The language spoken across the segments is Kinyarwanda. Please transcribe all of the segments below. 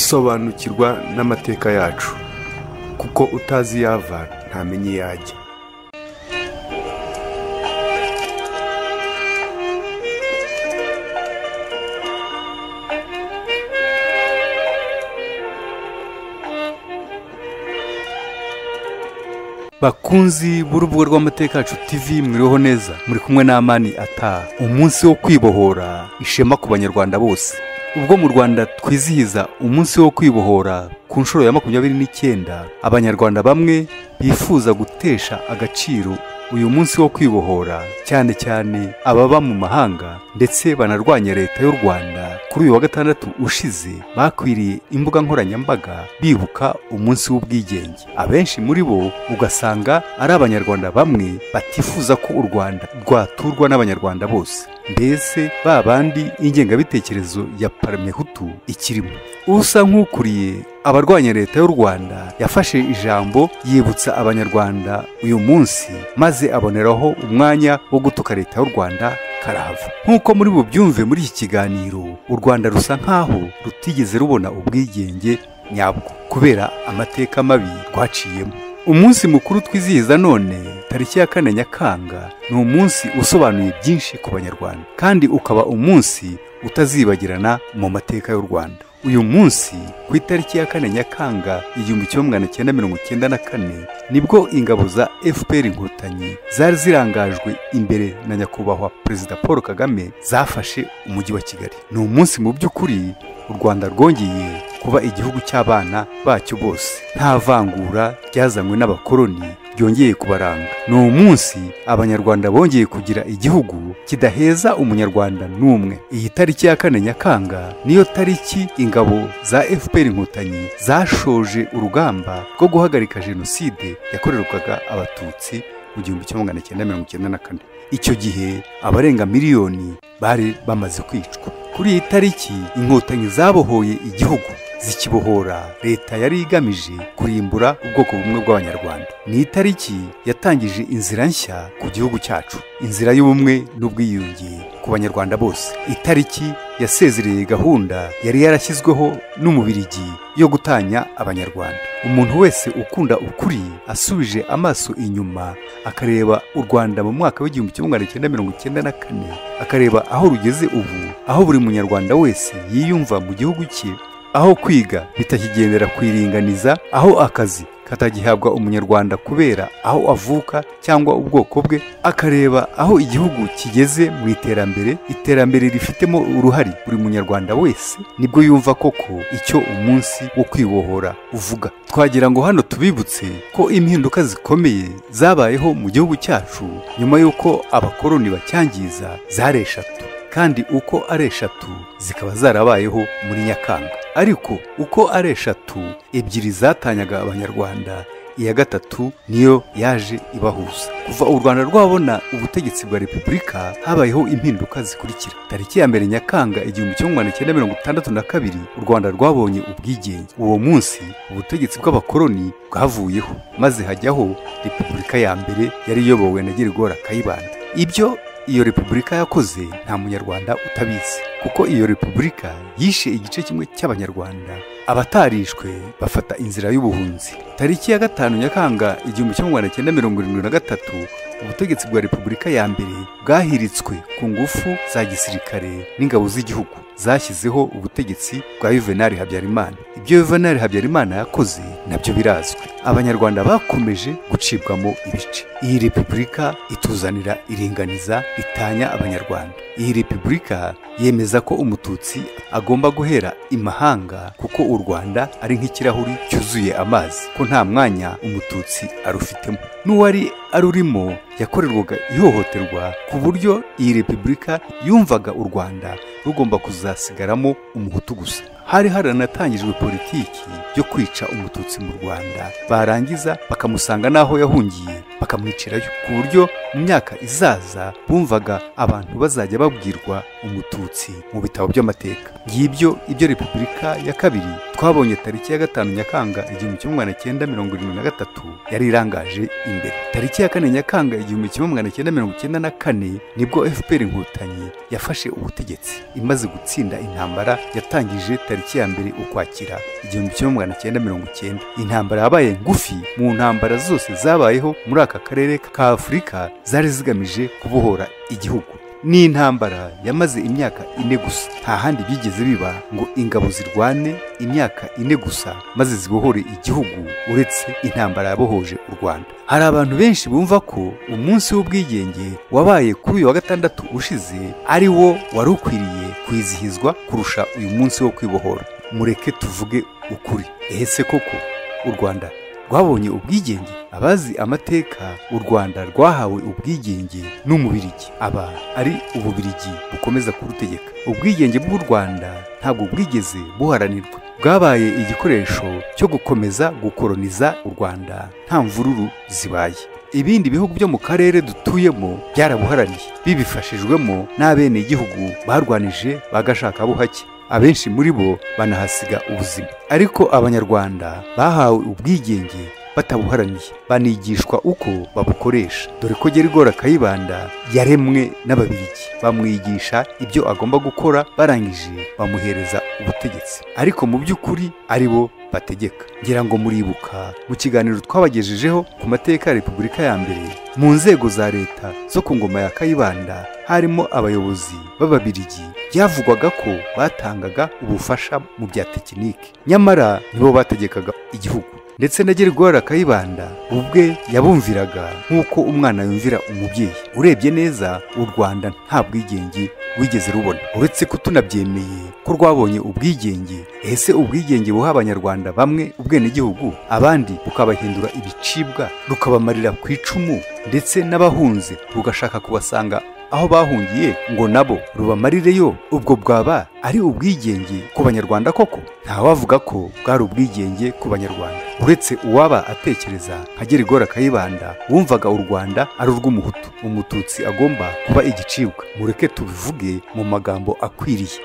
sobanukirwa n'amateka yacu kuko utazi iyo ava ntamenya iyo ajya bakunzi b'urubuga rw'amateka yacu tv mwiriho neza muri kumwe n'amani ataha umunsi wo kwibohora ishema ku banyarwanda bose ubwo mu rwanda twizihiza umunsi wo kwibohora ku nshuro ya makumyabiri n'icyenda abanyarwanda bamwe bifuza gutesha agaciro uyu munsi wo kwibohora cyane cyane ababa mu mahanga ndetse banarwanya leta y'u rwanda kuri uyu wa gatandatu ushize bakwiriye imbuga nkoranyambaga bibuka umunsi w'ubwigenge abenshi muri bo ugasanga ari abanyarwanda bamwe batifuza ko u rwanda rwaturwa n'abanyarwanda bose mbese ba bandi ingengabitekerezo ya paramehutu ikirimo usa nk'ukuriye abarwanya leta y'u rwanda yafashe ijambo yibutsa abanyarwanda uyu munsi maze aboneraho umwanya wo gutuka leta y'u rwanda karahava nk'uko muri bubyumve muri iki kiganiro u rwanda rusa nk'aho rutigeze rubona ubwigenge nyabwo kubera amateka mabi rwaciyemo umunsi mukuru twizihiza none tariki ya kane nyakanga ni umunsi usobanuye byinshi ku banyarwanda kandi ukaba umunsi utazibagirana mu mateka y'u rwanda uyu munsi ku itariki ya kane nyakanga igihumbi kimwe magana cyenda mirongo icyenda na kane nibwo ingabo za fpr inkotanyi zari zirangajwe imbere na nyakubahwa perezida paul kagame zafashe umujyi wa kigali ni umunsi mu by'ukuri u rwanda rwongeye kuba igihugu cy'abana bacyo bose nta vangura ryazanywe n'abakoloni ryongeye kubaranga ni umunsi abanyarwanda bongeye kugira igihugu kidaheza umunyarwanda n'umwe iyi tariki ya kane nyakanga niyo tariki ingabo za fpr inkotanyi zashoje urugamba rwo guhagarika jenoside yakorerwaga abatutsi mu gihumbi kimwe magana cyenda mirongo icyenda na kane icyo gihe abarenga miliyoni bari bamaze kwicwa kuri iyi tariki inkotanyi zabohoye igihugu zikibohora leta yari igamije kurimbura ubwoko bumwe bw'abanyarwanda ni itariki yatangije inzira nshya ku gihugu cyacu inzira y'ubumwe n'ubwiyunge ku banyarwanda bose itariki yasezereye gahunda yari yarashyizweho n'umubirigi yo gutanya abanyarwanda umuntu wese ukunda ukuri asubije amaso inyuma akareba u rwanda mu mwaka w'igihumbi kimwe magana cyenda mirongo icyenda na kane akareba aho rugeze ubu aho buri munyarwanda wese yiyumva mu gihugu cye aho kwiga bitakigendera ku iringaniza aho akazi katagihabwa umunyarwanda kubera aho avuka cyangwa ubwoko bwe akareba aho igihugu kigeze mu iterambere iterambere rifitemo uruhare buri munyarwanda wese nibwo yumva koko icyo umunsi wo kwibohora uvuga twagira ngo hano tubibutse ko impinduka zikomeye zabayeho mu gihugu cyacu nyuma y'uko abakoloni bacyangiza zari eshatu kandi uko ari eshatu zikaba zarabayeho muri nyakanga ariko uko ari eshatu ebyiri zatanyaga abanyarwanda iya gatatu niyo yaje ibahuza kuva u rwanda rwabona ubutegetsi bwa repubulika habayeho impinduka zikurikira tariki ya mbere nyakanga igihumbi kimwe magana cyenda mirongo itandatu na kabiri u rwanda rwabonye ubwigenge uwo munsi ubutegetsi bw'abakoloni bwavuyeho maze hajyaho repubulika ya mbere yari iyobowe na girigora kayibanda ibyo iyo repubulika yakoze nta munyarwanda utabizi kuko iyo repubulika yishe igice kimwe cy'abanyarwanda abatarishwe bafata inzira y'ubuhunzi tariki ya gatanu nyakanga igihumbi kimwe magana cyenda mirongo irindwi na gatatu ubutegetsi bwa repubulika ya mbere bwahiritswe ku ngufu za gisirikare n'ingabo z'igihugu zashyizeho ubutegetsi bwa yuvenali habyarimana ibyo yuvenali habyarimana yakoze nabyo birazwi abanyarwanda bakomeje gucibwamo ibice iyi repubulika ituzanira iringaniza itanya abanyarwanda iyi repubulika yemeza ko umututsi agomba guhera imahanga kuko u rwanda ari nk'ikirahuri cyuzuye amazi ko nta mwanya umututsi arufitemo n'uwari arurimo yakorerwaga ihohoterwa ku buryo iyi repubulika yumvaga u rwanda rugomba kuzasigaramo umuhutu gusa hari haranatangijwe politiki yo kwica umututsi mu rwanda barangiza bakamusanga n'aho yahungiye bakamwicirayo ku buryo mu myaka izaza bumvaga abantu bazajya babwirwa umututsi mu bitabo by'amateka ngibyo ibyo repubulika ya kabiri twabonye tariki ya gatanu nyakanga igihumbi kimwe magana cyenda mirongo irindwi na gatatu yari irangaje imbere tariki ya kane nyakanga igihumbi kimwe magana cyenda mirongo icyenda na kane nibwo fpr inkotanyi yafashe ubutegetsi imaze gutsinda intambara yatangije tariki tariki ya mbere ukwakira igihumbi kimwe magana cyenda mirongo icyenda intambara yabaye ngufi mu ntambara zose zabayeho muri aka karere ka afurika zari zigamije kubohora igihugu ni intambara yamaze imyaka ine gusa nta handi bigeze biba ngo ingabo zirwane imyaka ine gusa maze zibohore igihugu uretse intambara yabohoje u rwanda hari abantu benshi bumva ko umunsi w'ubwigenge wabaye kuri uyu wa gatandatu ushize ari wo wari ukwiriye kwizihizwa kurusha uyu munsi wo kwibohora mureke tuvuge ukuri ehese koko u rwanda rwabonye ubwigenge abazi amateka u rwanda rwahawe ubwigenge n'umubirigi aba ari ububirigi bukomeza kurutegeka ubwigenge bw'u rwanda ntabwo bwigeze buharanirwa bwabaye igikoresho cyo gukomeza gukoroniza u rwanda nta mvururu zibaye ibindi bihugu byo mu karere dutuyemo byarabuharaniye bibifashijwemo n'abenegihugu barwanije bagashakabuhake abenshi muri bo banahasiga ubuzima ariko abanyarwanda bahawe ubwigenge batabuharaniye banigishwa uko babukoresha dore ko gerigora kayibanda yaremwe n'ababirigi bamwigisha ibyo agomba gukora barangije bamuhereza ubutegetsi ariko mu by'ukuri ari bo bategeka ngira ngo muribuka mu kiganiro twabagejejeho ku mateka ya repubulika ya mbere mu nzego za leta zo ku ngoma ya kayibanda harimo abayobozi b'ababirigi byavugwaga ko batangaga ubufasha mu bya tekinike nyamara nibo bategekaga igihugu ndetse na gerigora kayibanda ubwe yabumviraga nk'uko umwana yumvira umubyeyi urebye neza u rwanda nta bwigenge rwigeze rubona uretse ko tunabyemeye ko rwabonye ubwigenge ese ubwigenge buha abanyarwanda bamwe ubwenegihugu abandi bukabahindura ibicibwa rukabamarira ku icumu ndetse n'abahunze rugashaka kubasanga aho bahungiye ngo nabo rubamarire yo ubwo bwaba ari ubwigenge ku banyarwanda koko ntawavuga ko bwari ubwigenge ku banyarwanda uretse uwaba atekereza nka gerigora kayibanda wumvaga u rwanda ari urw'umuhutu umututsi agomba kuba igicibwa mureke tubivuge mu magambo akwiriye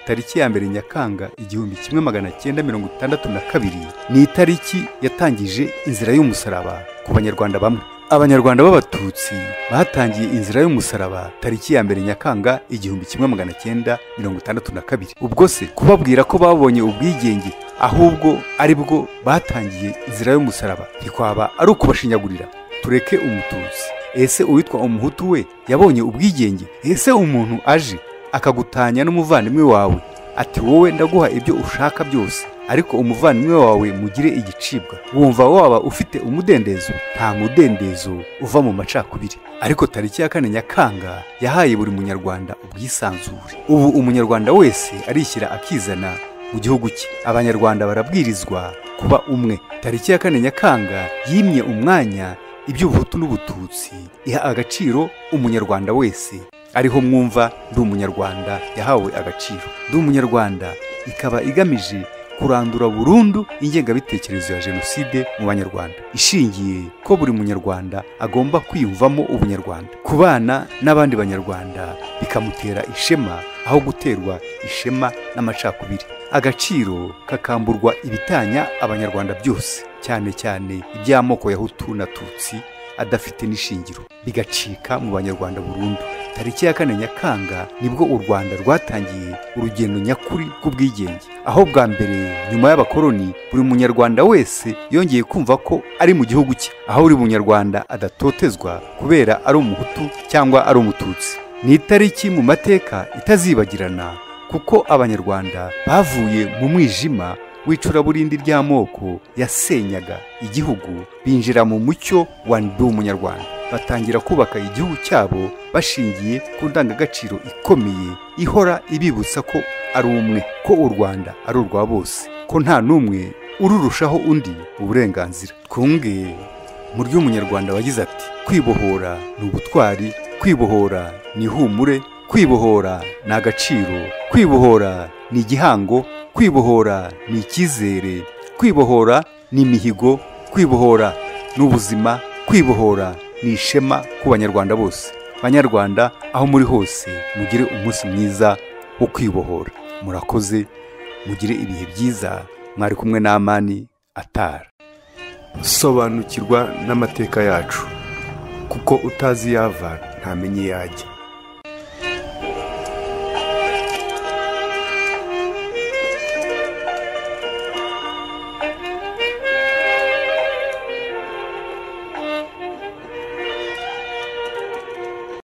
tariki ya mbere nyakanga igihumbi kimwe magana cyenda mirongo itandatu na kabiri ni itariki yatangije inzira y'umusaraba ku banyarwanda bamwe abanyarwanda b'abatutsi batangiye inzira y'umusaraba tariki ya mbere nyakanga igihumbi kimwe magana cyenda mirongo itandatu na kabiri ubwo se kubabwira ko babonye ubwigenge ahubwo ari bwo batangiye inzira y'umusaraba ntikwaba ari ukubashinyagurira tureke umututsi ese uwitwa umuhutu we yabonye ubwigenge ese umuntu aje akagutanya n'umuvandimwe wawe ati wowe ndaguha ibyo ushaka byose ariko umuvandimwe wawe mugire igicibwa wumva waba ufite umudendezo nta mudendezo uva mu macakubiri ariko tariki ya kane nyakanga yahaye buri munyarwanda ubwisanzure ubu umunyarwanda wese arishyira akizana mu gihugu cye abanyarwanda barabwirizwa kuba umwe tariki ya kane nyakanga yimye umwanya iby'ubuhutu n'ubututsi iha agaciro umunyarwanda wese ariho mwumva ndi umunyarwanda yahawe agaciro ndi umunyarwanda ikaba igamije kurandura burundu ingengabitekerezo ya jenoside mu banyarwanda ishingiye ko buri munyarwanda agomba kwiyumvamo ubunyarwanda kubana n'abandi banyarwanda bikamutera ishema aho guterwa ishema n'amacakubiri agaciro kakamburwa ibitanya abanyarwanda byose cyane cyane iby'amoko ya hutu na tutsi adafite n'ishingiro bigacika mu banyarwanda burundu tariki ya kane nyakanga nibwo u rwanda rwatangiye urugendo nyakuri rw'ubwigenge aho bwa mbere nyuma y'abakoloni buri munyarwanda wese yongeye kumva ko ari mu gihugu cye aho buri munyarwanda adatotezwa kubera ari umuhutu cyangwa ari umututsi ni itariki mu mateka itazibagirana kuko abanyarwanda bavuye mu mwijima w'icuraburindi ry'amoko yasenyaga igihugu binjira mu mucyo wa ndi umunyarwanda batangira kubaka igihugu cyabo bashingiye ku ndangagaciro ikomeye ihora ibibutsa ko ari umwe ko u rwanda ari urwa bose ko nta n'umwe ururushaho undi uburenganzira twunge mu ry'umunyarwanda wagize ati kwibohora ni ubutwari kwibohora ni ihumure kwibohora ni agaciro kwibohora ni igihango kwibohora ni icyizere kwibohora ni imihigo kwibohora ni ubuzima kwibohora ni ishema ku banyarwanda bose banyarwanda aho muri hose mugire umunsi mwiza wo kwibohora murakoze mugire ibihe byiza mwari kumwe n'amani atara sobanukirwa n'amateka yacu kuko utazi yava ntamenya iyo ajya